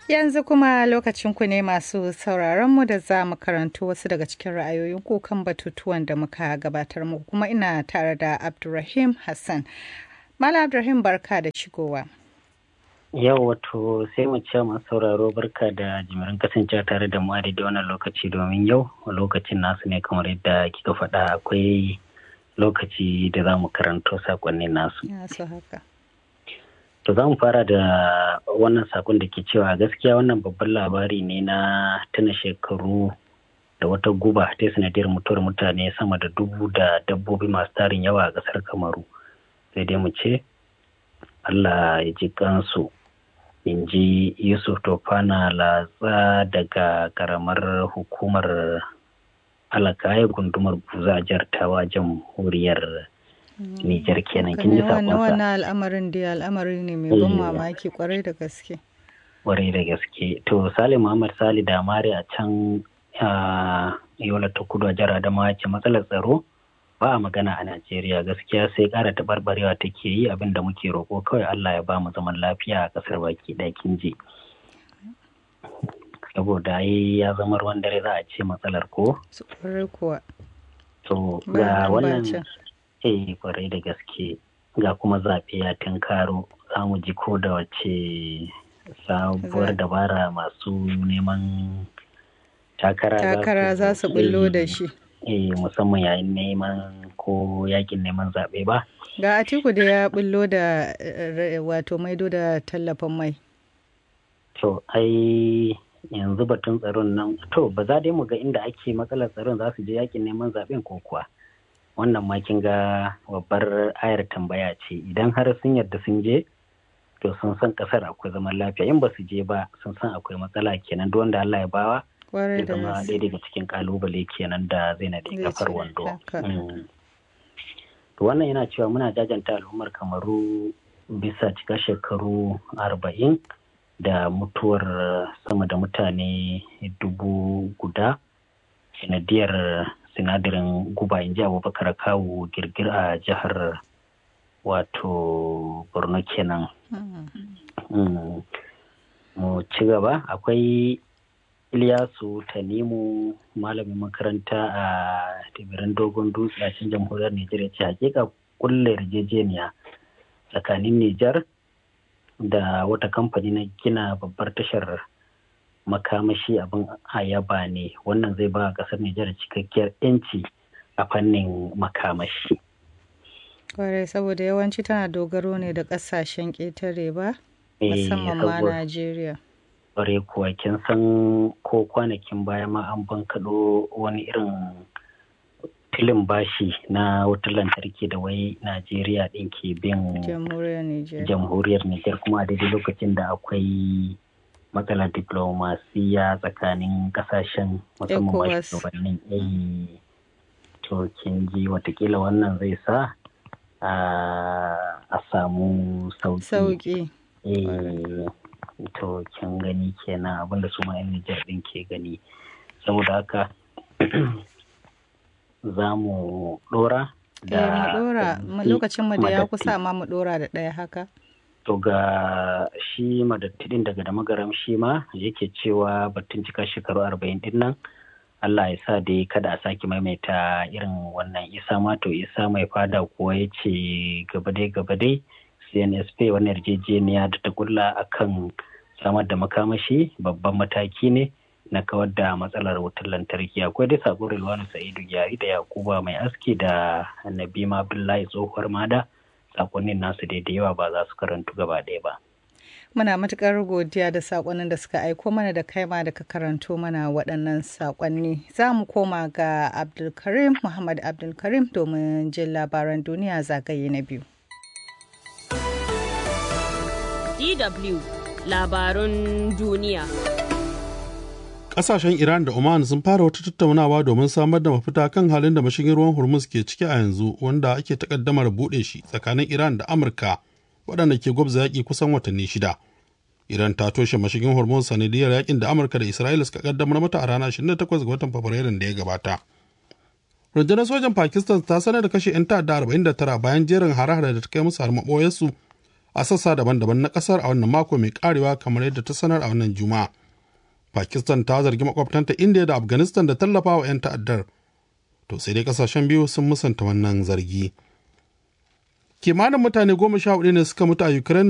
Yanzu kuma lokacin ku ne masu sauraron mu da za mu karanto wasu daga cikin ra'ayoyin ku kan batutuwan da muka gabatar muku kuma ina tare da Abdulrahim Hassan. Malam Abdulrahim barka da shigowa. Yau wato sai mu ce masu sauraro barka da jimirin kasancewa tare da mu a daidai wannan lokaci domin yau lokacin nasu ne kamar yadda kika faɗa akwai lokaci da za mu karanto sakonnin nasu. Ya so haka. To za mu fara da wannan sakon da ke cewa gaskiya wannan babban labari ne na tuna shekaru da wata guba ta sanadiyar mutuwar mutane sama da dubu da dabbobi masu tarin yawa a ƙasar Kamaru. Sai dai mu ce Allah ya ji kansu in ji Yusuf Tofana latsa daga karamar hukumar alakaya gundumar buza a jihar tawa jamhuriyar Nijar kenan kin ji sakonsa. Wannan al'amarin da al'amari ne mai ban mamaki kwarai da gaske. Kwarai da gaske. To Salim Muhammad Sali da Mari a can Yola ta kudu a jihar Adamawa ce matsalar tsaro ba a magana a Najeriya gaskiya sai ƙara taɓarɓarewa take yi abin da muke roƙo kawai Allah ya ba mu zaman lafiya a ƙasar baki ɗaya kin ji. Saboda ya zama ruwan dare za a ce matsalar ko? Su kwarai kuwa. To ga wannan eh kwarai da gaske ga kuma zaɓe ya tunkaro za mu ji ko da wace sabuwar dabara masu neman takara takara za su bullo da shi eh musamman yayin neman ko yakin neman zaɓe ba ga atiku da ya bullo da wato maido da tallafin mai to ai yanzu batun tsaron nan to ba za dai mu ga inda ake matsalar tsaron za su je yakin neman zaɓen ko kuwa wannan ma kin ga babbar ayar tambaya ce idan har sun yarda sun je to sun san kasar akwai zaman lafiya in ba su je ba sun san akwai matsala kenan duk wanda Allah ya bawa ya zama ɗaya daga cikin kalubale kenan da zai na kafar wando to wannan yana cewa muna jajanta al'ummar kamaru bisa cika shekaru arba'in da mutuwar sama da mutane dubu guda sanadiyar sinadarin guba in ji abubakar kawo girgir a jihar wato borno kenan mu ci gaba akwai Ilyasu Tanimu malamin makaranta a tibirin dogon dutse a cikin jamhuriyar Nijar ya ce hakika kulle yarjejeniya tsakanin Nijar da wata kamfani na gina babbar tashar makamashi abin ayaba ne wannan zai ba kasar Nijar cikakkiyar 'yanci a fannin makamashi. Kwarai saboda yawanci tana dogaro ne da kasashen ƙetare ba musamman ma Najeriya. Kwarai kuwa kin san ko kwanakin baya ma an bankaɗo wani irin filin bashi na wutar lantarki da wai Najeriya ɗin ke bin jamhuriyar Nijar kuma a daidai lokacin da akwai matsalar diplomasiya tsakanin kasashen musamman shugabannin yayi to kin ji watakila wannan zai sa a samu sauki to kin gani kenan abinda su ma yan Nijar din ke gani saboda haka za mu dora da mu lokacin mu da ya kusa ma mu dora da ɗaya haka to ga shi madattidin daga da magaram shi ma yake cewa batun cika shekaru arba'in din nan Allah ya sa dai kada a sake maimaita irin wannan isa ma to isa mai fada kuwa ya ce gaba dai gaba dai CNSP wani yarjejeniya da ta kulla akan samar da makamashi babban mataki ne na kawar da matsalar wutar lantarki akwai dai sakon Rilwanu Sa'idu Gyari da Yakuba mai aski da Nabima Abdullahi tsohuwar mada sakonnin nasu da yawa ba za su karantu gaba ɗaya ba. Muna matuƙar godiya da sakonnin da suka aiko mana da kaima da ka karanto mana waɗannan sakonni. Za mu koma ga Abdulkarim Muhammad Abdulkarim domin jin labaran duniya zagaye na biyu. DW labarun duniya. Ƙasashen Iran da Oman sun fara wata tattaunawa domin samar da mafita kan halin da mashigin ruwan Hormuz ke ciki a yanzu wanda ake takaddamar buɗe shi tsakanin Iran da Amurka waɗanda ke gwabza yaƙi kusan watanni shida. Iran ta toshe mashigin Hormuz sanadiyar yaƙin da Amurka da Isra'ila suka kaddamar mata a ranar 28 ga watan Fabrairun da ya gabata. Rundunar sojan Pakistan ta sanar da kashe 'yan ta'adda 49 bayan jerin hare-hare da ta kai musu har maɓoyarsu a sassa daban-daban na kasar a wannan mako mai karewa kamar yadda ta sanar a wannan juma'a pakistan ta zargi makwabtanta india da afghanistan da tallafa wa 'yan ta'addar to sai dai kasashen biyu sun musanta wannan zargi kimanin mutane goma sha hudu ne suka mutu a ukraine